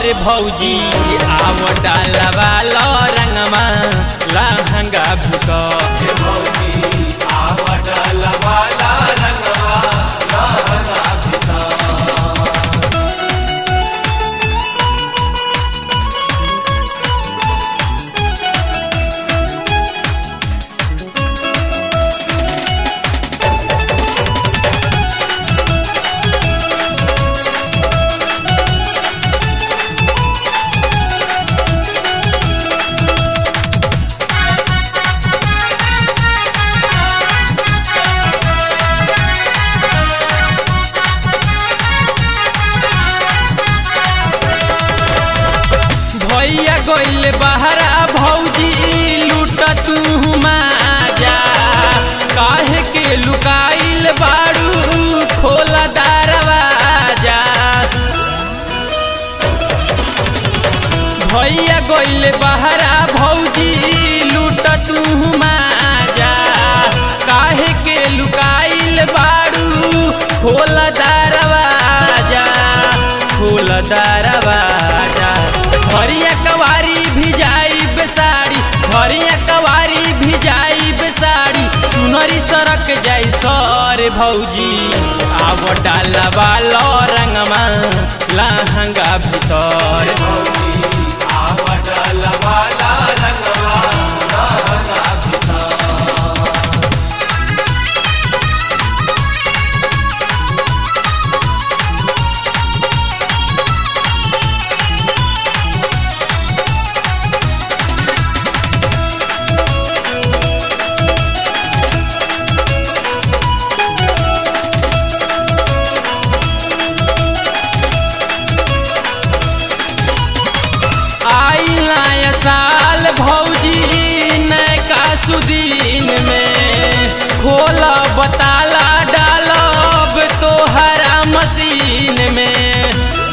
डर भौजी आव डालवा लो रंगमा लहंगा भीतर भैया गइल बहरा भौजी लूट तू जा काहे के लुकाइल बाड़ू खोला दरवाजा भैया गइल बहरा भौजी लूट तू जा काहे के लुकाइल बाड़ू खोला दरवाजा खोला दरवाजा हरिया कवारी भी जाई बेसाड़ी हरिया कवारी भी जाई बेसाड़ी चुनरी सरक जाई सर भौजी आव डालवा लो रंगमा लहंगा भीतर आई नया साल भौजी नैका सुदीन में खोला बताला डालब तोहरा मशीन में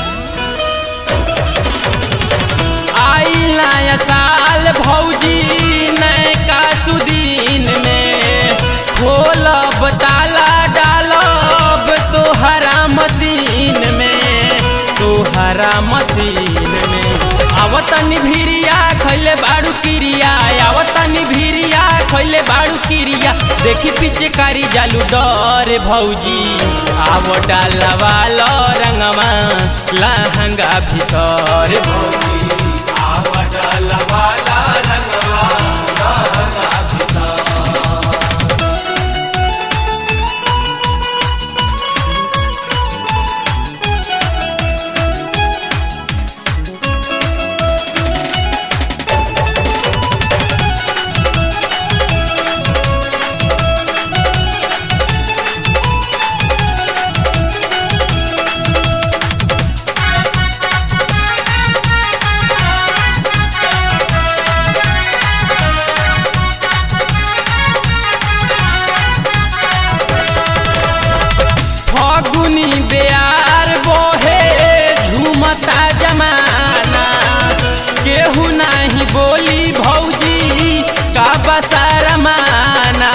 आई नया साल भौजी नैका सुदीन में खोला बताला डालब तोहरा मशीन में तोहरा मशीन में आवतनी भिरिया खैले बाड़ू किरिया आवतनी भिरिया खैले बाड़ू किरिया देखी पीछे कारी जालू डर भौजी आव डालवा लो रंगमा लहंगा भीतर फगुनी बेयार बोहे झूमता जमाना केहू नाही बोली भौजी का बसार माना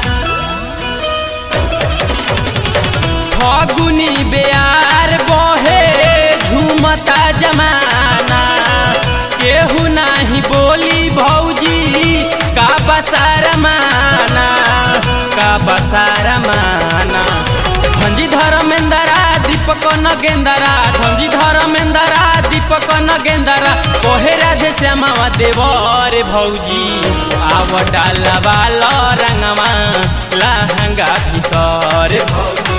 फगुनी बेयार बोहे झूमता जमाना केहू नाही बोली भौजी का बसार माना का बसार माना धंजी धर्मेंदरा दीपक नगेंदरा धंजी धर्मेंदरा दीपक नगेंदरा कोहे राधे श्यामावा देवर भौजी आव डालवा लो रंगवा लहंगा भीतर